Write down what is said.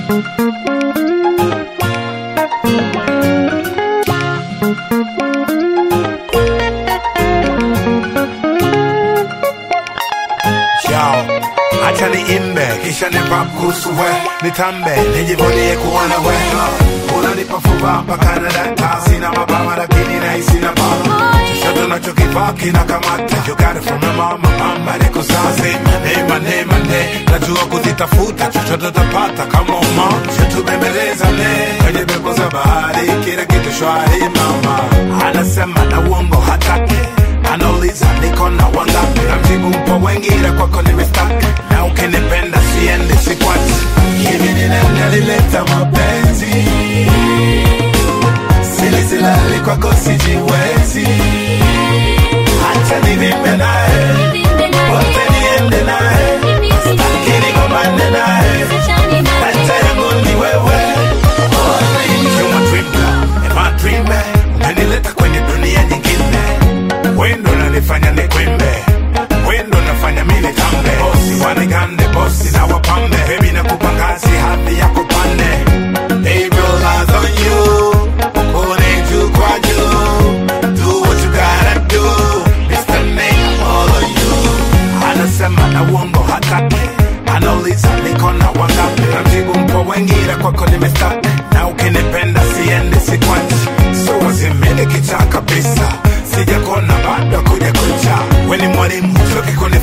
Yo, acha niimbe kisha nipap kuhusu we nitambe nijivunie kuona we unanipa fuba mpaka na data sina mabawa lakini nahisi na bala chochote unachokivaa kina kamata you got it from my mama mama niko sazi mane mane mane najua kuzitafuta chochote utapata kama uma shatubembeleza ne kwenye pepo za bahari kila kitu shwari mama anasema na uongo hataki anauliza niko na wangapi namjibu mpo wengi ila kwako nimestaki na ukinipenda siendi sikwati hivi ni nani alileta mapenzi silisilali kwako sijiwezi hacha nivimbe naye wote niende naye staki nigombane naye hata yangu ni wewe You're my dream girl, and my dream man. Umenileta kwenye dunia nyingine wendo nanifanya nikwimbe wendo nafanya mimi tambe bosi wanigande bosi na wapambe bebi na kupangazi hadhi ya kupande Baby, all eyes on you. Pone juu kwa juu. Do what you gotta do. Mr. Name, all of you. anasema na uongo hataki anauliza niko na wangapi namjibu mpo wengi ila kwako nimestaki na ukinipenda siendi sikwati so wazimili kichaa kabisa sijakona bado kuja kucha weni mwalimu choki kuni